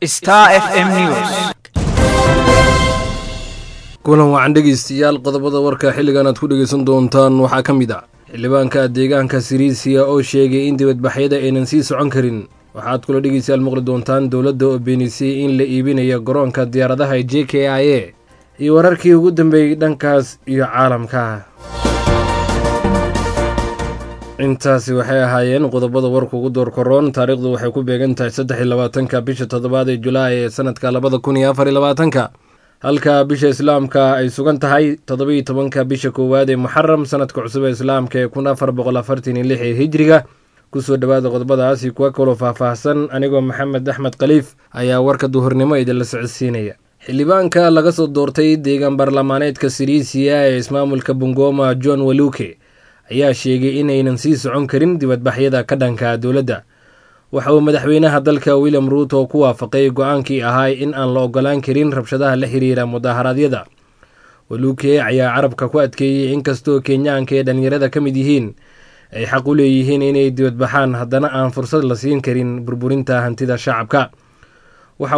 Star FM News. kulan wacan dhegeystayaal qodobada warka xilligan aad ku dhegeysan doontaan waxaa ka mid ah xildhibaanka deegaanka siriisiya oo sheegay in dibadbaxyada aynan sii socon karin waxaad kula dhegeystayaal maqli doontaan dowladda oo beenisay in la iibinayo garoonka diyaaradaha ee j k i a iyo wararkii ugu dambeeyey dhankaas iyo caalamka intaasi waxay ahaayeen qodobada warka ugu door koroon taariikhdu waxay ku beegan tahay saddex iyo labaatanka bisha toddobaad ee julaay ee sanadka labada kun iyo afar iyo labaatanka halka bisha islaamka ay sugan tahay toddobiiyo tobanka bisha koowaad ee muxaram sanadka cusub ee islaamka ee kun afar boqol afartan iyo lix ee hijriga kusoo dhowaada qodobadaasi kuwa kaloo faahfaahsan anigoo maxamed axmed khaliif ayaa warka duhurnimo idinla socodsiinaya xildhibaanka laga soo doortay deegaan baarlamaaneedka siriisiya ee ismaamulka bungoma john waluke ayaa sheegay inaynan sii socon karin dibadbaxyada ka dhanka dowladda waxa uu madaxweynaha dalka william ruuto ku waafaqay go-aankii ahaa in aan la ogolaan karin rabshadaha la xiriira mudaharaadyada waluke ayaa carabka ku adkeeyey inkastoo kenyaanka ee dhallinyarada ka mid yihiin ay xaq u leeyihiin inay dibadbaxaan haddana aan fursad la siin karin burburinta hantida shacabka waxa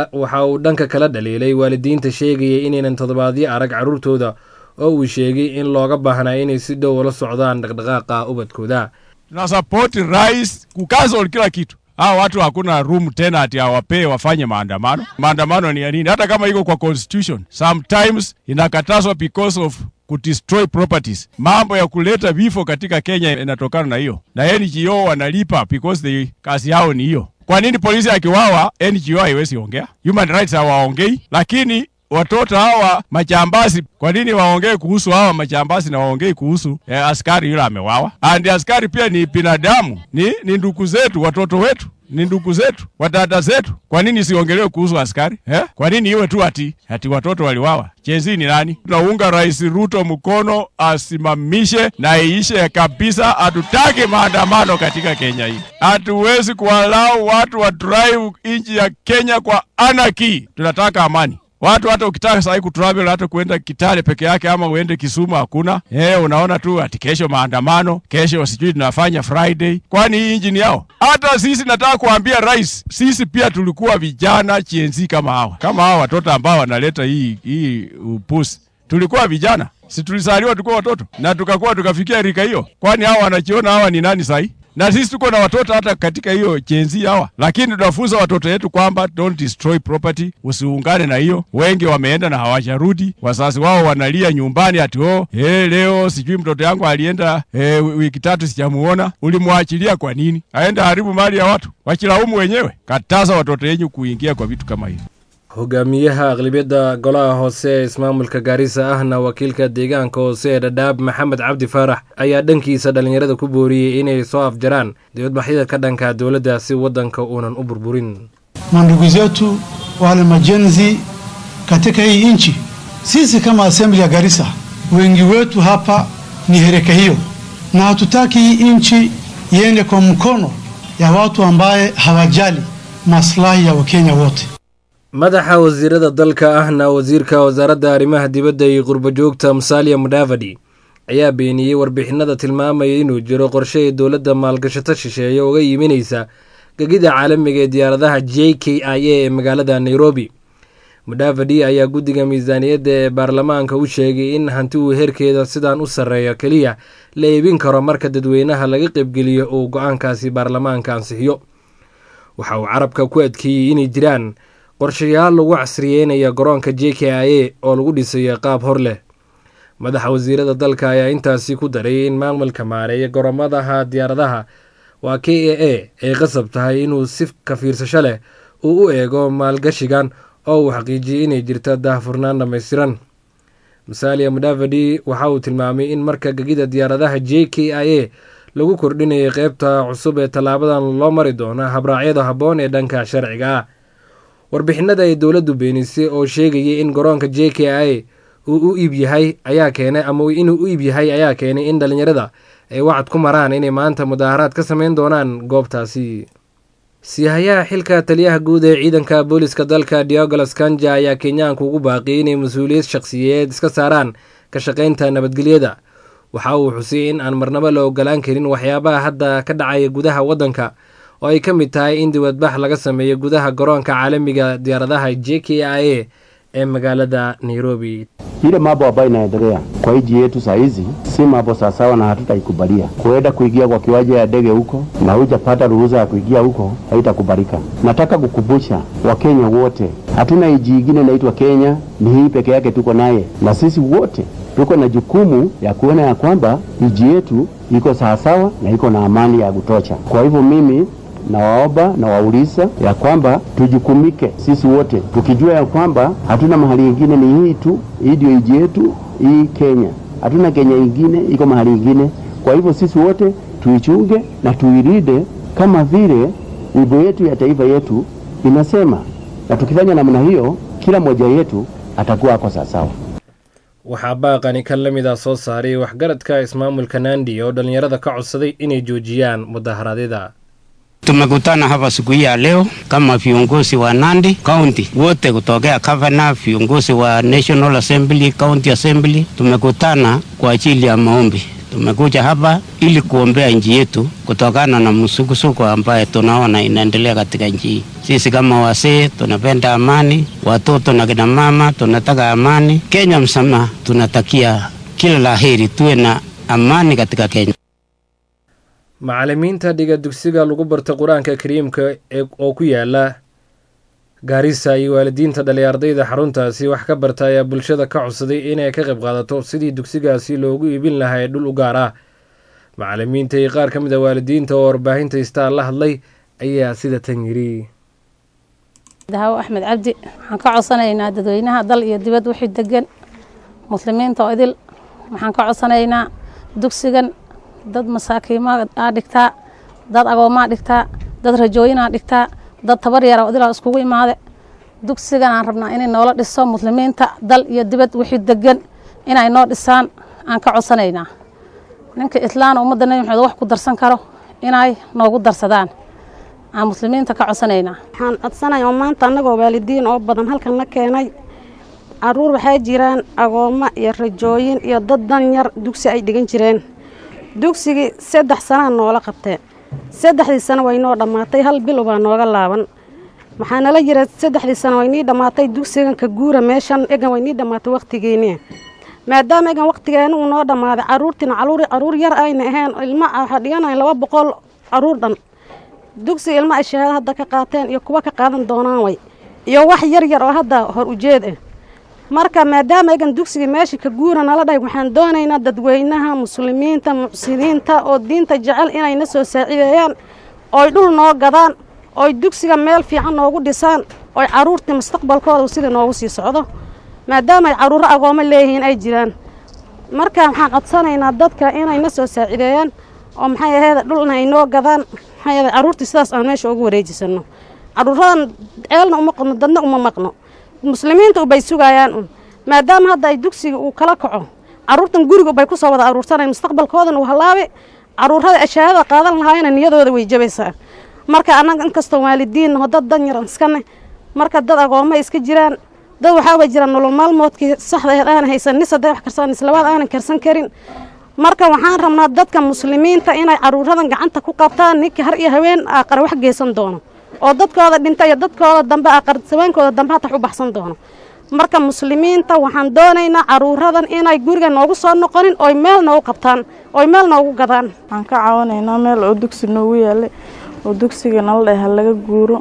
uu dhanka kala dhaliilay waalidiinta sheegaya inaynan toddobaadyo arag carruurtooda oo uu sheegay in looga baahnaa inay si dhow ula socdaan dhaqdhaqaaqa ubadkooda tunasapoti rais kucancel kila kitu. Hawa watu hakuna room tena ati awapee wafanye maandamano. Maandamano ni ya nini? Hata kama iko kwa constitution, sometimes inakatazwa because of kudestroy properties. Mambo ya kuleta vifo katika Kenya inatokana na hiyo, na NGO wanalipa because they kazi yao ni hiyo. Kwa nini polisi akiwawa NGO haiwezi ongea? Human rights hawaongei, lakini watoto hawa majambazi, kwa nini waongee kuhusu hawa majambazi na waongei kuhusu eh, askari yule amewawa? And askari pia ni binadamu, ni, ni ndugu zetu, watoto wetu ni ndugu zetu, wadada zetu. Kwa nini siongelewe kuhusu askari eh? Kwa nini iwe tu ati ati watoto waliwawa? Jezi ni nani? Tunaunga Rais Ruto mkono asimamishe na iishe kabisa. Hatutaki maandamano katika Kenya hii. Hatuwezi kuwalau watu wa drive nchi ya Kenya kwa anarchy. Tunataka amani. Watu hata ukitaka sahii kutravel hata kuenda Kitale peke yake ama uende Kisumu hakuna. Eh, unaona tu ati kesho maandamano, kesho sijui tunafanya Friday. Kwani hii injini yao? Hata sisi nataka kuambia rais, sisi pia tulikuwa vijana chienzi kama hawa. Kama hawa watoto ambao wanaleta hii hii upusi. Tulikuwa vijana. Si tulisaliwa tulikuwa watoto na tukakuwa tukafikia rika hiyo. Kwani hawa wanachiona hawa ni nani sahii? na sisi tuko na watoto hata katika hiyo chenzi hawa, lakini tunafunza watoto wetu kwamba don't destroy property, usiungane na hiyo. Wengi wameenda na hawajarudi, wazazi wao wanalia nyumbani ati oh, hey, leo sijui mtoto yangu alienda hey, wiki tatu sijamuona. Ulimwachilia kwa nini aenda haribu mali ya watu? Wachilaumu wenyewe. Kataza watoto wenyu kuingia kwa vitu kama hivi. hogaamiyaha aqlibiyadda golaha hoose ee ismaamulka gaarisa ahna wakiilka deegaanka hoose ee dhadhaab maxamed cabdi faarax ayaa dhankiisa dhallinyarada ku booriyey inay soo afjaraan dibadbaxyada ka dhanka dowladda si waddanka uunan u burburin mandugu zetu wale majenzi katika hii nchi. Sisi kama assembly ya Garissa, wengi wetu hapa ni hereka hiyo, na hatutaki hii nchi iende kwa mkono ya watu ambaye hawajali maslahi ya Wakenya wote. madaxa wasiirada dalka ahna wasiirka wasaaradda arrimaha dibadda iyo qurbajoogta musalia mudavadi ayaa beeniyey warbixinada tilmaamaya inuu jiro qorshe ay dowladda maalgashato shisheeye uga yiminaysa gegida caalamiga ee diyaaradaha j k i a ee magaalada nairobi mudavadi ayaa guddiga miisaaniyadda ee baarlamaanka u sheegay in hanti uu heerkeeda sidaan u sarreeyo keliya la iibin karo marka dadweynaha laga qaybgeliyo uu go-aankaasi baarlamaanka ansixiyo waxa uu carabka ku adkeeyey inay jiraan qorshayaal lagu casriyeynaya garoonka j k i a oo lagu dhisayo qaab hor leh madaxa wasiirada dalka ayaa intaasi ku daray in maamulka maareeya garoomadaha diyaaradaha waa k a a ay qasab tahay inuu si ka fiirsasho leh uu u eego maalgashigan oo uu xaqiijiyey inay jirto daahfurnaan dhammaystiran musalia mudavadi waxa uu tilmaamay in marka gegida diyaaradaha j k i a lagu kordhinayay qeybta cusub ee tallaabadan loo mari doono habraacyada habboon ee dhanka sharciga ah warbixinada ay dowladdu beenisay oo sheegayay in garoonka j k i uu u iib yahay ayaa keenay ama inuu u iib yahay ayaa keenay in dhallinyarada ay wacad ku maraan inay maanta mudaaharaad ka sameyn doonaan goobtaasi siihayaha xilka taliyaha guud ee ciidanka booliska dalka diogolas kanja ayaa kenyaanka ugu baaqiyay inay mas-uuliyad shaqsiyeed iska saaraan ka shaqaynta nabadgelyada waxa uu xusay in aan marnabo la ogolaan karin waxyaabaha hadda ka dhacaya gudaha waddanka oo ay ka mid tahay in dibadbax laga sameeyo gudaha garoonka caalamiga diyaaradaha j k i a ee magaalada nairobi Ile mambo ambayo inaendelea kwa nchi yetu saa hizi si mambo sawasawa, na hatutaikubalia. Kuenda kuingia kwa kiwanja ya ndege huko na hujapata ruhusa ya kuingia huko, haitakubalika. Nataka kukumbusha Wakenya wote, hatuna nchi ingine inaitwa Kenya, ni hii peke yake tuko naye, na sisi wote tuko na jukumu ya kuona ya kwamba nchi yetu iko sawasawa na iko na amani ya kutosha. Kwa hivyo mimi nawaomba na wauliza ya kwamba tujukumike sisi wote tukijua ya kwamba hatuna mahali ingine, ni hii tu, hii ndio nchi yetu, hii Kenya. Hatuna Kenya ingine, iko mahali ingine. Kwa hivyo sisi wote tuichunge na tuirinde kama vile wimbo yetu ya taifa yetu inasema, na tukifanya namna hiyo, kila mmoja yetu atakuwa ako sawasawa. waxaa baaqani kan la mid ah soo saaray waxgaradka ismaamulka nandi oo dhallinyarada ka codsaday inay joojiyaan mudaharaadyada Tumekutana hapa siku hii ya leo kama viongozi wa Nandi County wote kutokea governor, viongozi wa National Assembly, County Assembly. Tumekutana kwa ajili ya maombi. Tumekuja hapa ili kuombea nchi yetu kutokana na msukosuko ambaye tunaona inaendelea katika nchi hii. Sisi kama wasee tunapenda amani, watoto na kina mama tunataka amani. Kenya msama tunatakia kila laheri, tuwe na amani katika Kenya. macallimiinta dhiga dugsiga lagu barta qur-aanka kariimka ee oo ku yaala gaarisa iyo waalidiinta dhalay ardayda xaruntaasi wax ka barta ayaa bulshada ka codsaday inay ka qayb qaadato sidii dugsigaasi loogu iibin lahaa ee dhul u gaar ah macallimiinta iyo qaar ka mid a waalidiinta oo warbaahinta istaan la hadlay ayaa sida tan yiri dahawo axmed cabdi waxaan ka codsanaynaa dadweynaha dal iyo dibad wixii degan muslimiinta oo idil waxaan ka codsanaynaa dugsigan dad masaakiima aa dhigtaa dad agoomaa dhigtaa dad rajooyinaa dhigtaa dad tabar yara oo idilaa iskugu imaade dugsigan aan rabnaa inay noola dhiso muslimiinta dal iyo dibad wixii degan inay noo dhisaan aan ka codsanaynaa ninka islaan ummadda nebi maxamed wax ku darsan karo inay noogu darsadaan aan muslimiinta ka codsanaynaa waxaan codsanaya oo maanta annagoo waalidiin oo badan halkan la keenay caruur waxaa jiraan agoommo iyo rajooyin iyo dad dan yar dugsi ay dhigan jireen dugsigii saddex sanaa noola qabtee saddexdii sano way noo dhammaatay hal bil ubaa nooga laaban waxaa nala jira saddexdii sano way nii dhammaatay dugsigan ka guura meeshan egan way nii dhammaatay wakhtigeennii maadaama egan wakhtigeena uu noo dhammaaday caruurtiina caruur yar ayna ahayn ilma waxaa dhiganayn laba boqol caruur dhan dugsiga ilma ay shahaado hadda ka qaateen iyo kuwa ka qaadan doonaan way iyo wax yar yar oo hadda hor ujeed ah marka maadaama egan dugsigii meesha ka guura nala dhahay waxaan doonaynaa dadweynaha muslimiinta mucsiniinta oo diinta jecel inayna soo saacideeyaan ooy dhul noo gadaan ooy dugsiga meel fiican noogu dhisaan ooy caruurtii mustaqbalkooda sida noogu sii socdo maadaama ay caruuro agoomo leeyihiin ay jiraan marka waxaan codsanaynaa dadka inayna soo saacideeyaan oo maxay aheeda dhulna ay noo gadaan maxay aheeda caruurtii sidaas aan meesha ugu wareejisano caruuradan ceelna uma qadno dadna uma maqno muslimiinta ubay sugayaan un maadaama hadda ay dugsiga uu kala kaco caruurtan guriga ubay kusoo wada aruursanay mustaqbalkoodana uu halaabe caruurada ashaahada qaadan lahaayena niyadooda way jabaysaa marka annaga inkastoo waalidiinnaho dad dan yaran iskane marka dad agooma iska jiraan dad waxaaba jiraan nolol maalmoodkii saxda aheed aanan haysan nis hadday wax karsan islabaad aanan karsan karin marka waxaan rabnaa dadka muslimiinta inay caruuradan gacanta ku qabtaan ninkii har iyo haween aaqar wax geysan doono oo dadkooda dhinta iyo dadkooda dambe aqar saweenkooda dambe hatax u baxsan doono marka muslimiinta waxaan doonaynaa caruuradan inay guriga noogu soo noqonin oy meel noogu qabtaan oy meel noogu gadaan waxaan ka caawinaynaa meel oo dugsi noogu yaalay oo dugsiga nala dhahay ha laga guuro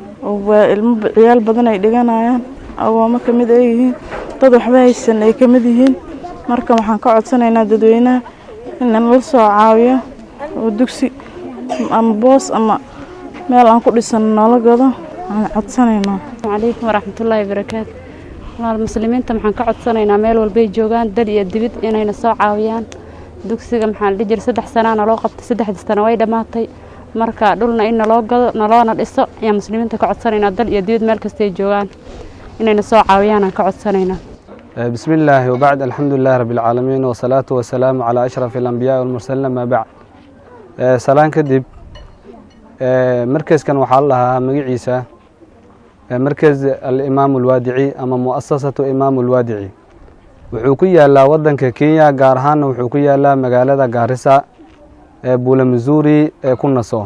oo ilmo ciyaal badan ay dhiganayaan agoomo ka mid ay yihiin dad waxba haysan ay ka mid yihiin marka waxaan ka codsanaynaa dadweynaha in nala soo caawiyo oo dugsi ama boos ama meel aan ku dhisano noola gado aan codsanaynaa calaykum waraxmatullaahi barakaatu walaal muslimiinta maxaan ka codsanaynaa meel walbay joogaan dal iyo dibid inayna soo caawiyaan dugsiga maxaa la dhihi jiray saddex sanaa naloo qabtay saddexdii sano way dhammaatay marka dhulna in naloo gado naloona dhiso ayaan muslimiinta ka codsanaynaa dal iyo dibid meel kastay joogaan inayna soo caawiyaan aan ka codsanaynaa بسم الله وبعد الحمد لله رب العالمين والصلاة والسلام على أشرف الأنبياء والمرسلين ما بعد سلام كدب مركز كان وحال لها مقعيسة مركز الإمام الوادعي أما مؤسسة إمام الوادعي وحوكية لا ودنك كينيا قارهان وحوكية لا مقالة قارسة بولا مزوري كنا صو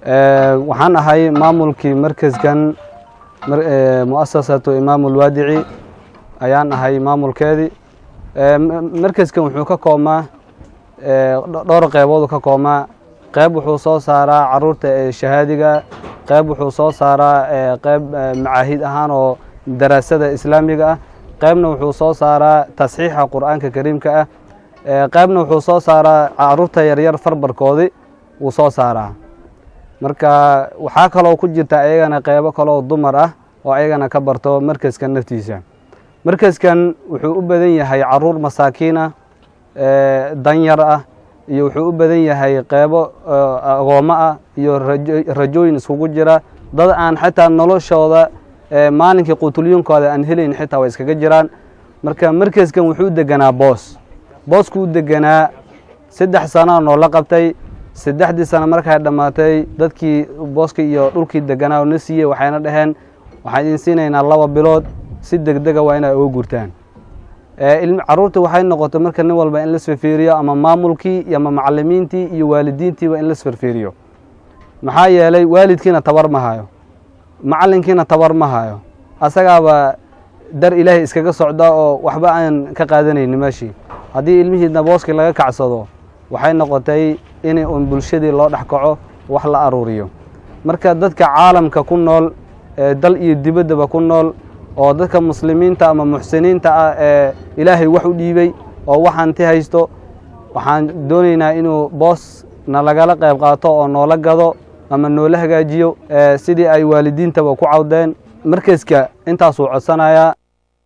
waxaan ahay maamulkii markaskan mu'asasatu imaam ulwaadici ayaan ahay maamulkeedii markaskan wuxuu ka koobmaa dhowr qeybooduu ka koobmaa qeyb wuxuu soo saaraa caruurta ee shahaadiga qeyb wuxuu soo saaraa qeyb macaahid ahaan oo daraasada islaamiga ah qeybna wuxuu soo saaraa tasxiixa qur'aanka kariimka ah qeybna wuxuu soo saaraa caruurta yaryar farbarkoodii wuu soo saaraa marka waxaa kaloo ku jirta ayagana qeybo kaloo dumar ah oo ayagana ka barto markaskan naftiisa markaskan wuxuu u badan yahay caruur masaakiin ah danyar ah iyo wuxuu u badan yahay qeybo agoommo ah iyo rajooyin iskugu jira dad aan xitaa noloshooda maalinkii qutulyunkooda aan helayn xitaa way iskaga jiraan marka markaskan wuxuu u deganaa boos boosku u deganaa saddex sanaa noola qabtay saddexdii sano markay dhammaatay dadkii booska iyo dhulkii deganaa oo na siiyey waxayna dhaheen waxaan idin siinaynaa laba bilood si degdega waa inay uga gurtaan caruurta waxay noqotay marka nin walba in lasfirfiiriyo ama maamulkii ama macalimiintii iyo waalidiintiiba in lasfirfiiriyo maxaa yeelay waalidkiina tabar ma hayo macalinkiina tabar ma hayo asagaaba dar ilaahay iskaga socda oo waxba aan ka qaadanayni meeshii haddii ilmihiidna booskii laga kacsado waxay noqotay in un bulshadii loo dhex kaco wax la aruuriyo marka dadka caalamka ku nool ee dal iyo dibaddaba ku nool oo dadka muslimiinta ama muxsiniinta ah ee ilaahay wax u dhiibey oo wax hanti haysto waxaan doonaynaa inuu boos na lagala qayb qaato oo noola gado ama noola hagaajiyo sidii ay waalidiintaba ku cawdeen markaska intaasuu codsanayaa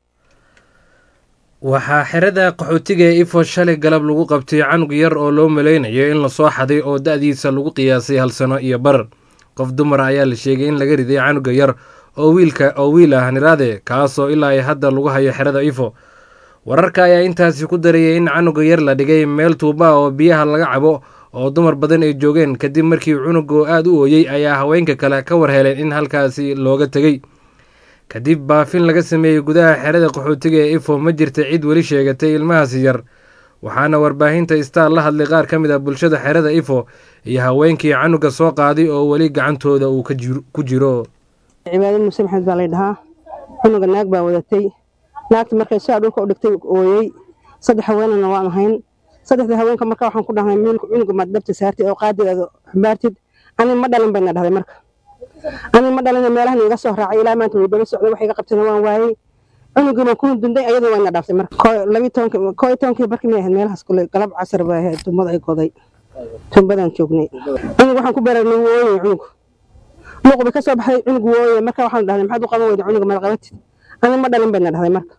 waxaa xerada qaxootiga ee ifo shalay galab lagu qabtay canug yar oo loo malaynayo in lasoo xaday oo da-diisa lagu qiyaasay hal sano iyo bar qof dumar ayaa la sheegay in laga riday canuga yar oo wiilka oo wiil ah niraade kaasoo ilaa ay hadda lagu hayo xerada ifo wararka ayaa intaasi ku darayay in canuga yar la dhigay meel tuuba oo biyaha laga cabo oo dumar badan ay joogeen kadib markii cunugu aada u ooyey ayaa haweenka kale ka war heleen in halkaasi looga tegey kadib baafin laga sameeyey gudaha xerada qaxootiga ee ifo ma jirta cid weli sheegatay ilmahaasi yar waxaana warbaahinta istaar la hadlay qaar ka mid ah bulshada xerada ifo iyo haweenkii canuga soo qaaday oo weli gacantooda uu ku jiro cibaado muuse maxamed baa lay dhahaa cunuga naag baa wadatay naagta markay saa dhulka u dhigtay ooyey saddex haweenana waan ahayn saddexda haweenka marka waxaan ku dhahnay miilka cunuga maad dhabta saartid oo qaadigaada xumbaartid ani ma dhalin bayna dhahday marka ani ma dhalin meelahan iga soo raacay ilaa maanta way daba socday wax iga qabtana waan waayey cunugina ku dunday ayadoo wayna dhaaftay marka labi tobanka koo iyo tobankii barkii may ahayd meelahaas kule galab casar bay ahayd tumbada ay goday tumbadaan joognay cunug waxaan ku baraarnay wuu ooyay cunug luuq bay ka soo baxday cunug wuu ooyay marka waxaan dhahnay maxaad u qaban weyda cunuga maad qabatid ani ma dhalin bayna dhahday marka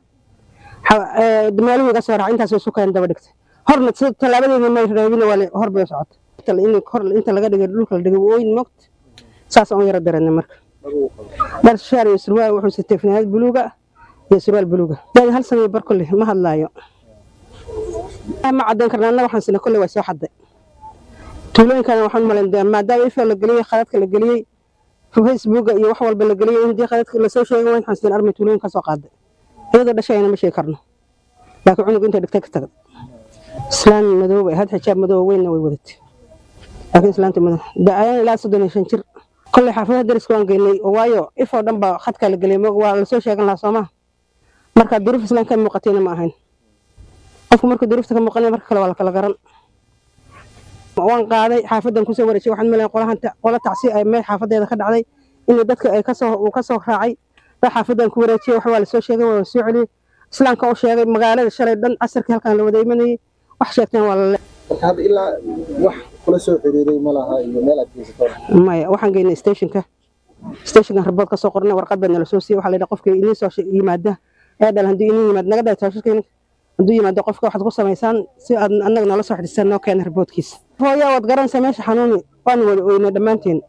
meeluhu iga soo raacay intaas way sukayn daba dhigtay horna tallaabadeeda may reebina waa hor bay socotay hor inta laga dhigay dhulka la dhigay ooyin moogta saas aan u yara dareennay marka dhar shaar iyo surwaal wuxuu sitay fanaanad buluuga iyo surwaal buluuga daadi hal sano bar kolle ma hadlaayo ma caddayn karna anna waxaan sina kolle waa soo xadday tuulooyinkana waxaan malayn maadaama ifo la geliyey khadadka la geliyey facebooka iyo wax walba la geliyey in dii khadadka lasoo sheegay waxaan sina armay tuulooyin ka soo qaaday iyadoo dhashayana ma sheegi karno laakiin cunug intay dhigtay ka tagad islaan madow bay had xijaab madow weynna way wadatay laakiin islaanta madow da-ayana ilaa soddon iyo shan jir kolley xaafadaha dariska waan geynay oo waayo ifoo dhan baa khadkaa la geliyay waa lasoo sheegan lahaa soomaa marka duruuf islaan ka muuqatayna ma ahayn qofku markuu duruufta ka muuqanaya marka kale waa la kala garan waan qaaday xaafadan kusoo wareejay waxaan malayn qolahan qola tacsi ay meel xaafadeeda ka dhacday in dadka ay kasoo uu kasoo raacay baa xaafadan ku wareejiyay wax waa lasoo sheegay waa soo celiyey islaamka u sheegay magaalada shalay dhan casarkii halkan la wada imanayay wax sheegteen waa lale hadda ilaa wax kula soo xiriiray ma laha iyo meel aad geysato maya waxaan geynay stationka stationkan rabood ka soo qornay warqad baa nala soo siiyey waxaa la yidhaha qofka inii soo yimaada ee dhal haddii inii yimaad naga dhahay taashirkeen hadduu yimaado qofka waxaad ku samaysaan si aad annaga noola soo xidhisaan noo keena raboodkiisa hooyaa waad garanaysaa meesha xanuuni waan wada oynay dhammaanteen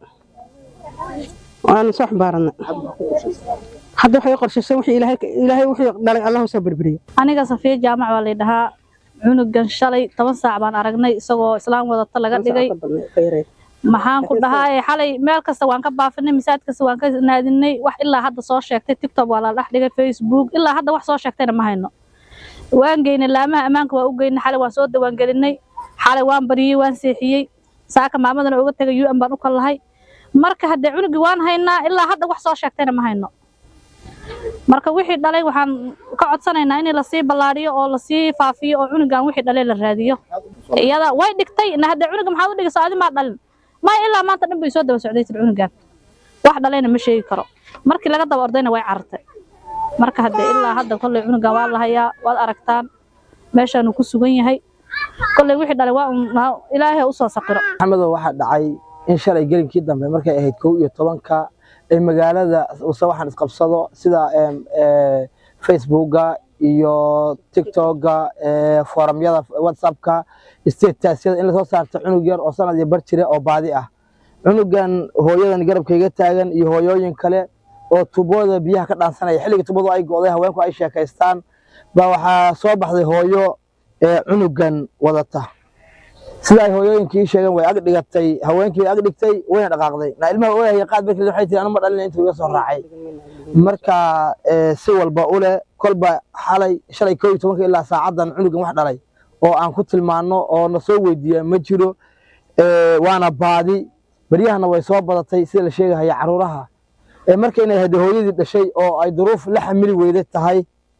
waanu soo xambaaranay hadda waxay qorshaysay wixii ilaahay ilaahay wixii dhalay allahu soo berberiyo aniga safiya jaamac baa lay dhahaa cunugan shalay toban saac baan aragnay isagoo islaam wadata laga dhigay maxaan ku dhahaa xalay meel kasta waan ka baafinay masaajid kasta waan ka naadinay wax ilaa hadda soo sheegtay tiktok waa la dhex dhigay facebook ilaa hadda wax soo sheegtayna ma hayno waan geynay laamaha ammaanka waa u geynay xalay waan soo dawaangelinay xalay waan bariyey waan seexiyey saaka maamadana uga tegay u n baan u kallahay marka haddee cunugii waan haynaa ilaa hadda wax soo sheegtayna ma hayno marka wixii dhalay waxaan ka codsanaynaa in lasii ballaadhiyo oo lasii faafiyo oo cunugan wixii dhalay la raadiyo iyada way dhigtay na haddee cunuga maxaad u dhigaysa adi maa dhalin maya ilaa maanta dhan bay soo daba socday tir cunugan wax dhalayna ma sheegi karo markii laga daba ordayna way carartay marka haddee ilaa hadda kolley cunugan waa la hayaa waad aragtaan meeshaanuu ku sugan yahay kolley wixii dhalay waa un ilaahay usoo saqiro maxamedow waxaa dhacay in shalay gelinkii dambe markay ahayd kow iyo tobanka ee magaalada use waxaan isqabsado sida facebooka iyo tiktoka foorumyada whatsappka stataasyada in lasoo saarto cunug yar oo sanad iyo bar jire oo baadi ah cunugan hooyadan garabkayga taagan iyo hooyooyin kale oo tubooda biyaha ka dhaansanaya xilligii tubadu ay go'day haweenku ay sheekaystaan baa waxaa soo baxday hooyo ee cunugan wadata sida ay hooyooyinkii sheegeen way ag dhigatay haweenkii ag dhigtay wayna dhaqaaqday na ilmaha ooyahaya qaad barkii waxay tiri anuma dhalina intuu iga soo raacay marka si walba u leh kolba xalay shalay koo iyo tobanka ilaa saacaddan cunugan wax dhalay oo aan ku tilmaanno oo na soo weydiiya ma jiro waana baadi beryahana way soo badatay sida la sheegahaya caruuraha marka inay hade hooyadii dhashay oo ay duruuf la xamili weyday tahay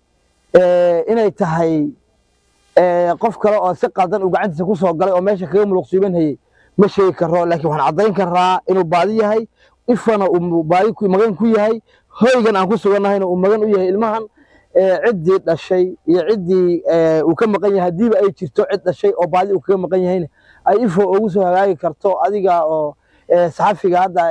inay tahay qof kale oo si qaldan uu gacantiisa ku soo galay oo meesha kaga muluqsiiban hayey ma sheegi karo laakiin waxaan caddayn karaa inuu baadi yahay ifana uu baadi magan ku yahay hoygan aan ku sugannahayna uu magan u yahay ilmahan ciddii dhashay iyo ciddii uu ka maqan yahay haddiiba ay jirto cid dhashay oo baadi uu kaga maqan yahayna ay ifo ugu soo hagaagi karto adiga oo saxafiga hadda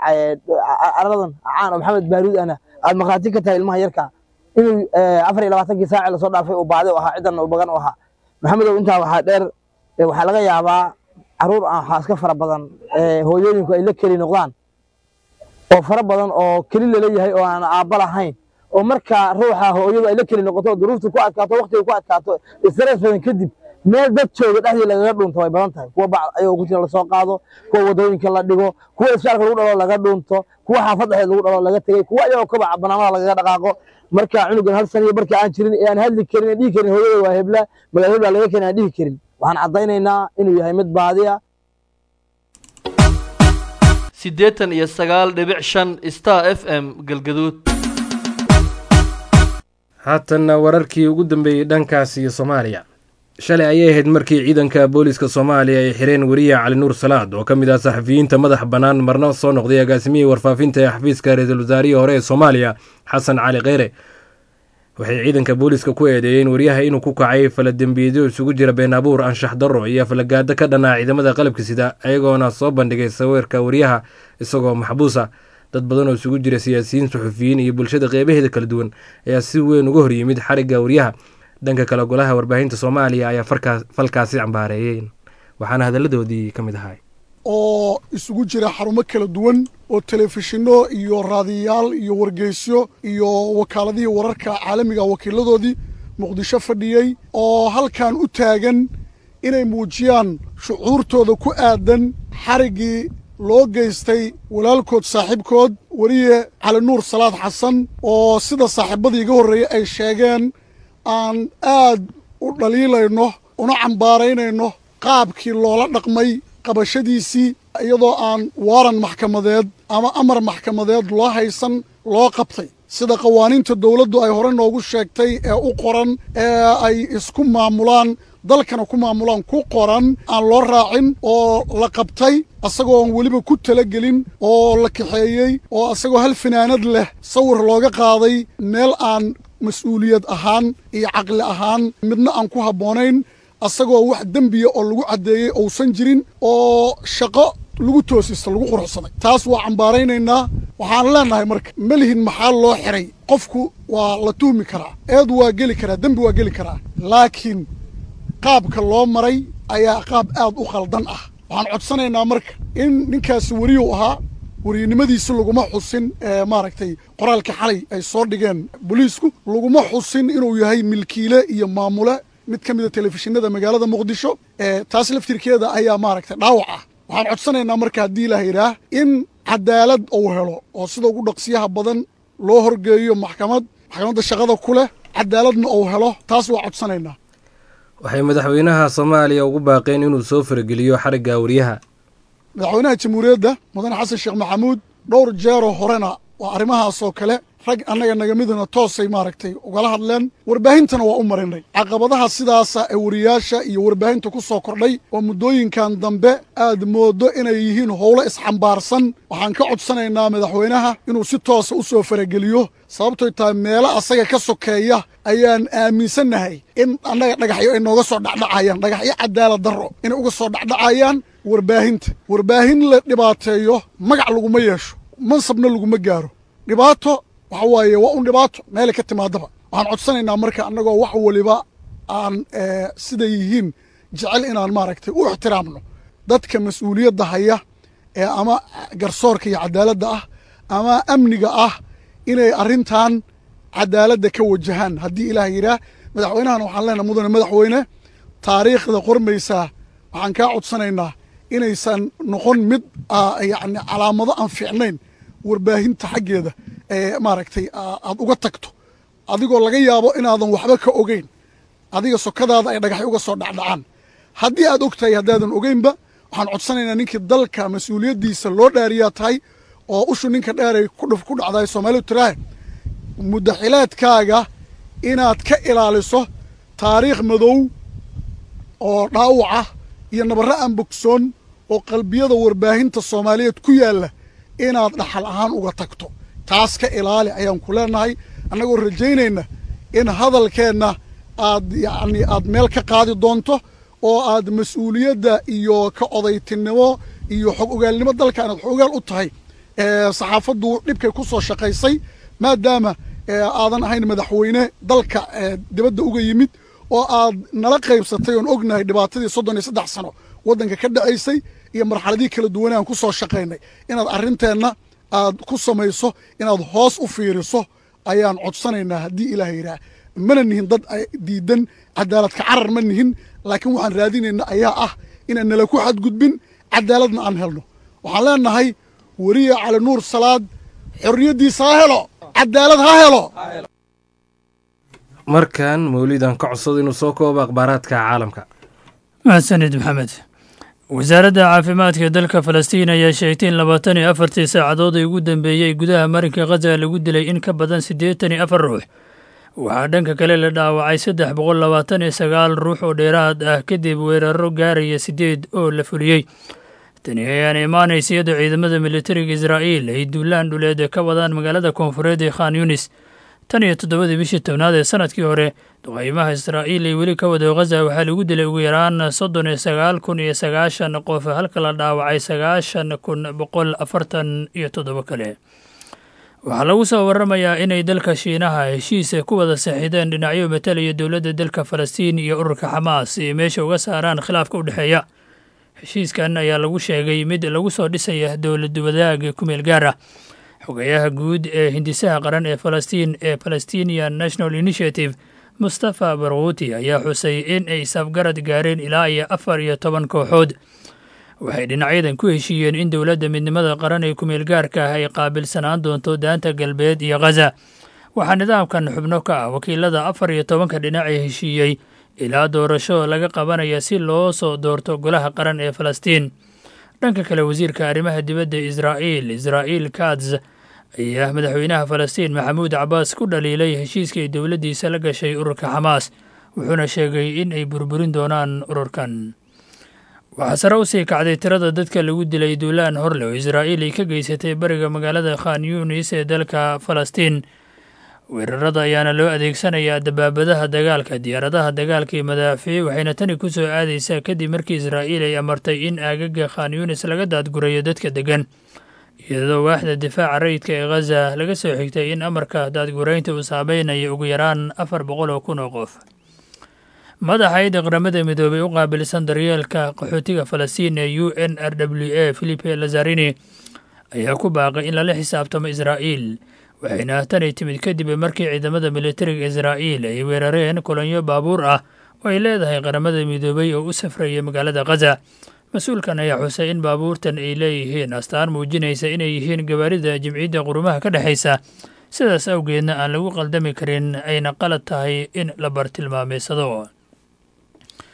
aradan caan oo maxamed baaruud ana aad maqraati ka tahay ilmaha yarka inuu afar iyo labaatankii saaci lasoo dhaafay uu baadi u ahaa ciddan uu bagan u ahaa maxamedow intaa waxaa dheer waxaa laga yaabaa caruur aan waxaa iska fara badan hooyooyinku ay la keli noqdaan oo fara badan oo keli laleeyahay oo aan aabba lahayn oo marka ruuxa hooyadu ay la keli noqoto duruuftu ku adkaato waqtiga ku adkaato stress badan kadib meel dad jooga dhexdii lagaga dhunto way badan tahay kuwa bac ayagoo ku jira lasoo qaado kuwa wadooyinka la dhigo kuwa isbitaalka lagu dhalo laga dhunto kuwa xaafad dhexdeed lagu dhalo laga tegey kuwa ayagoo kabaca banaanada lagaga dhaqaaqo marka cunugan hal saniyo markii aan jirin ee aan hadli karin aan dhihi karin hooyada waa hebla magaala hebla laga keenay aan dhihi karin waxaan caddaynaynaa inuu yahay mid baadiya siddeetan iyo sagaal dhibic shan star f m galgaduud haatanna wararkii ugu dambeeyey dhankaas iyo soomaaliya shalay ayay ahayd markii ciidanka booliska soomaaliya ay xireen weriye cali nuur salaad oo ka mid ah saxafiyiinta madax bannaan marna soo noqday agaasimihii warfaafinta ee xafiiska ra-iisul wasaarihii hore ee soomaaliya xasan cali kheyre waxay ciidanka booliska ku eedeeyeen wariyaha inuu ku kacay faladembiyeedyo isugu jira been abuur anshax darro iyo falagaado ka dhanaa ciidamada qalabka sida ayagoona soo bandhigay sawirka wariyaha isagoo maxbuusa dad badan oo isugu jira siyaasiyiin suxufiyiin iyo bulshada qeybaheeda kala duwan ayaa si weyn uga hor yimid xarigga wariyaha dhanka kale golaha warbaahinta soomaaliya ayaa falkaasi cambaareeyeen waxaana hadalladoodii ka mid ahay oo isugu jira xarumo kala duwan oo telefishinno iyo raadiyayaal iyo wargeysyo iyo wakaaladihii wararka caalamiga wakiiladoodii muqdisho fadhiyey oo halkan u taagan inay muujiyaan shucuurtooda ku aadan xariggii loo geystay walaalkood saaxiibkood weriye cali nuur salaad xasan oo sida saaxiibadii iga horreeyey ay sheegeen aan aad u dhaliilayno una cambaaraynayno qaabkii loola dhaqmay qabashadiisii iyadoo aan waaran maxkamadeed ama amar maxkamadeed loo haysan loo qabtay sida qawaaniinta dowladdu ay hore noogu sheegtay ee u qoran ee ay isku maamulaan dalkana ku maamulaan ku qoran aan loo raacin oo la qabtay asagoon weliba ku talagelin oo la kaxeeyey oo asagoo hal fanaanad leh sawir looga qaaday meel aan mas-uuliyad ahaan iyo caqli ahaan midna aan ku habboonayn asagoo wax dembiya oo lagu caddeeyey uusan jirin oo shaqo lagu toosista lagu quruxsaday taas waa cambaaraynaynaa waxaan leenahay marka ma lihin maxaa loo xiray qofku waa la tuhmi karaa eed waa geli karaa dembi waa geli karaa laakiin qaabka loo maray ayaa qaab aad u khaldan ah waxaan codsanaynaa marka in ninkaasi weriyu ahaa weriynimadiisi laguma xusin maaragtay qoraalka xalay ay soo dhigeen booliisku laguma xusin inuu yahay milkiile iyo maamule mid ka mida telefishinada magaalada muqdisho taas laftirkeeda ayaa maaragtay dhaawac ah waxaan codsanaynaa marka haddii la yidhaah in cadaalad uu helo oo sida ugu dhaqsiyaha badan loo horgeeyo maxkamad maxkamadda shaqada ku leh cadaaladna uu helo taas waa codsanaynaa waxay madaxweynaha soomaaliya ugu baaqeen inuu soo farageliyo xarigga wariyaha madaxweynaha jamhuuriyadda mudane xasan sheekh maxamuud dhowr jeeroo horena waa arrimahaasoo kale rag annaga naga miduna toosay maaragtay ugala hadleen warbaahintana waa u marinay caqabadaha sidaasa ee wariyaasha iyo warbaahinta ku soo kordhay oo muddooyinkan dambe aad mooddo inay yihiin howlo isxambaarsan waxaan ka codsanaynaa madaxweynaha inuu si toosa u soo farageliyo sababtoy tahay meelo asaga ka sokeeya ayaan aaminsannahay in annaga dhagaxyo ay nooga soo dhacdhacayaan dhagaxyo cadaalad darro inay uga soo dhacdhacayaan warbaahinta warbaahin la dhibaateeyo magac laguma yeesho mansabna laguma gaaro dhibaato waxa waaye waa un dhibaato meelay ka timaadaba waxaan codsanaynaa marka annagoo wax waliba aan siday yihiin jecel inaan maaragtay u ixtiraamno dadka mas-uuliyadda haya ee ama garsoorka iyo cadaaladda ah ama amniga ah inay arrintan cadaaladda ka wajahaan haddii ilaah yidhaah madaxweynahan waxaan leenahay mudane madaxweyne taariikhda qormaysaa waxaan kaa codsanaynaa inaysan noqon mid yacni calaamado aan fiicnayn warbaahinta xaggeeda ee maaragtay aad uga tagto adigoo laga yaabo inaadan waxba ka ogeyn adiga sokadaada ay dhagaxyo uga soo dhacdhacaan haddii aad og tahay haddaadan ogeynba waxaan codsanaynaa ninkii dalka mas-uuliyaddiisa loo dhaariyaa tahay oo ushu ninka dheeray kudhuf ku dhacday soomaalidu tiraahe muddaxilaadkaaga inaad ka ilaaliso taariikh madow oo dhaawaca iyo nabarro aan bogsoon oo qalbiyada warbaahinta soomaaliyeed ku yaalla inaad dhaxal ahaan uga tagto taas ka ilaali ayaan ku leenahay annagoo rajaynayna in hadalkeenna aad yacni aad meel ka qaadi doonto oo aad mas-uuliyadda iyo ka odaytinimo iyo xog ogaalnimo dalka inaad xog ogaal u tahay saxaafaddu dhibkay ku soo shaqaysay maadaama aadan ahayn madaxweyne dalka dibadda uga yimid oo aad nala qaybsatay oon ognahay dhibaatadii soddon iyo saddex sano waddanka ka dhacaysay iyo marxaladihii kala duwanee aan ku soo shaqaynay inaad arrinteenna aad ku samayso inaad hoos u fiiriso ayaan codsanaynaa haddii ilaah yidhaah mana nihin dad diidan cadaaladka carar ma nihin laakiin waxaan raadinayna ayaa ah inaan nala ku xadgudbin cadaaladna aan helno waxaan leenahay weriye cali nuur salaad xorriyaddiisa ha helo cadaalad ha helo markan mawlidan ka codsado inuu soo koobo akhbaaraadka caalamka mahadsanid maxamed wasaaradda caafimaadka dalka falastiin ayaa sheegtay in labaatan iyo afartii saacadood ay ugu dambeeyey gudaha marinka khaza lagu dilay in ka badan siddeetan iyo afar ruux waxaa dhanka kale la dhaawacay saddex boqol labaatan iyo sagaal ruux oo dheeraad ah kadib weeraro gaaraya siddeed oo la fuliyey tani ayaana imaanaysa iyadoo ciidamada militariga israa'iil ay duulaan dhuleed ka wadaan magaalada koonfureed ee khan yunis tan iyo toddobadii bishii tobnaad ee sanadkii hore duqaymaha israa'iil ay weli ka wado khaza waxaa lagu dilay ugu yaraan soddon iyo sagaal kun iyo sagaashan qof halka la dhaawacay sagaashan kun boqol afartan iyo toddobo kale waxaa lagu soo waramayaa inay dalka shiinaha heshiisa ku wada saxiideen dhinacyo matalaya dowladda dalka falastiin iyo ururka xamaas ay meesha uga saaraan khilaafka u dhexeeya heshiiskan ayaa lagu sheegay mid lagu soo dhisaya dowlad wadaag kumeel gaar ah xogayaha guud ee hindisaha qaran ee falastiin ee palestinian national initiative mustafa barkuuti ayaa xusay in ay safgarad gaareen ilaa iyo afar iyo toban kooxood waxay dhinacyadan ku heshiiyeen in dowladda midnimada qaran ee kumeel gaarka ah ay qaabilsanaan doonto daanta galbeed iyo khaza waxaa nidaamkan xubno ka ah wakiilada afar iyo tobanka dhinac ee heshiiyey ilaa doorasho laga qabanaya si loo soo doorto golaha qaran ee falastiin dhanka kale wasiirka arrimaha dibadda israa'iil israa'iil katz ayaa madaxweynaha falastiin maxamuud cabaas ku dhaliilay heshiiska ay dowladdiisa la gashay ururka xamaas wuxuuna sheegay in ay burburin doonaan ururkan waxaa sare u sii kacday tirada dadka lagu dilay duulaan horle oo israa'iil ay ka geysatay bariga magaalada khan yunis ee dalka falastiin weerarada ayaana loo adeegsanayaa dabaabadaha dagaalka diyaaradaha dagaalka iyo madaafiic waxayna tani ku soo aadaysaa kadib markii israa'iil ay amartay in aagaga khan yunis laga daadgurayo dadka deggan iyadoo waaxda difaaca rayidka ee khaza laga soo xigtay in amarka daadguraynta uu saameynayo ugu yaraan afar boqol oo kun oo qof madaxayda qaramada midoobey u qaabilsan daryeelka qaxootiga falastiin ee u n r w a philipe lazarini ayaa ku baaqay in lala xisaabtamo israa'iil waxayna tani timid kadib markii ciidamada militariga israa'iil ay weerareen kolonyo baabuur ah oo ay leedahay qaramada midoobey oo u safraya magaalada khaza mas-uulkan ayaa xusay in baabuurtan ay leeyihiin astaan muujinaysa inay yihiin gabaarida jimciyadda qurumaha ka dhexaysa sidaas awgeedna aan lagu qaldami karin ayna qalad tahay in la bartilmaameysado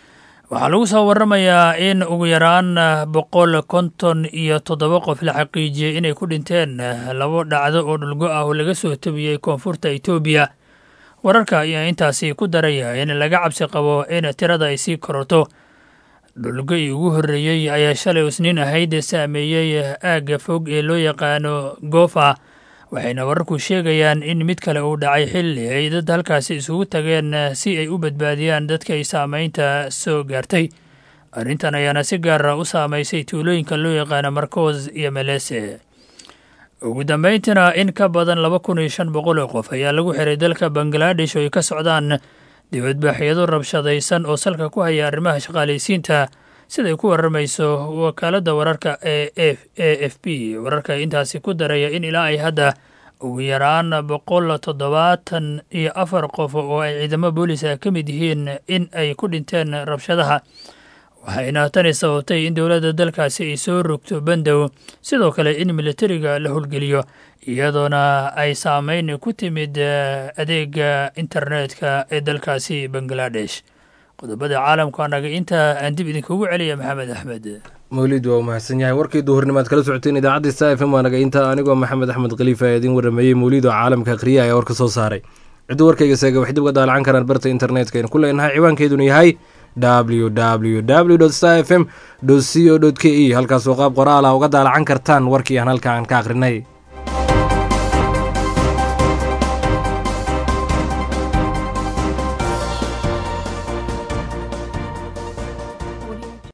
waxaa lagu soo waramayaa in ugu yaraan boqol konton iyo toddoba qof la xaqiijiyey inay ku dhinteen labo dhacdo oo dhulgo ah oo laga soo tabiyey koonfurta etoobiya wararka ayaa intaasi ku daraya in laga cabsi qabo in tirada ay sii koroto dhulgo-ii ugu horreeyey ayaa shalay isniin ahayd saameeyey aagga fog ee loo yaqaano goofa waxayna wararku sheegayaan in mid kale uu dhacay xilli ay dad halkaasi isugu tageen si ay u badbaadiyaan dadka ay saamaynta soo gaartay arrintan ayaana si gaara u saamaysay tuulooyinka loo yaqaano markoos iyo melese ugu dambayntiina in ka badan laba kun iyo shan boqol oo qof ayaa lagu xiray dalka bangaladesh oo ay ka socdaan dibadbaaxyado rabshadaysan oo salka ku haya arrimaha shaqaalaysiinta siday ku warramayso wakaaladda wararka ee a f b wararka intaasi ku daraya in ilaa ay hadda ugu yaraan boqol toddobaatan iyo afar qof oo ay ciidamo booliska ka mid yihiin in ay ku dhinteen rabshadaha waxayna tani sababtay in dowladda dalkaasi ay soo rogto bandow sidoo kale in militariga la howlgeliyo iyadoona ay saameyn ku timid adeega internetka ee dalkaasi bangaladesh qodobada caalamku anaga intaa aan dib idinkugu celiya maxamed axmed mawlid waa u mahadsan yahay warkii duhurnimaad kala socoteen idaacadda sta f m waanaga intaa anigoo maxamed axmed khaliifa ee idiin warameeyey mawlid oo caalamka akhriya ayaa warka soo saaray cidduu warkayga seega waxay dib uga daalacan karaan barta internetka aynu ku leenahay ciwaankeeduna yahay w w w sta f m co k e halkaasoo qaab qoraala uga daalacan kartaan warkii aan halkaan ka akhrinay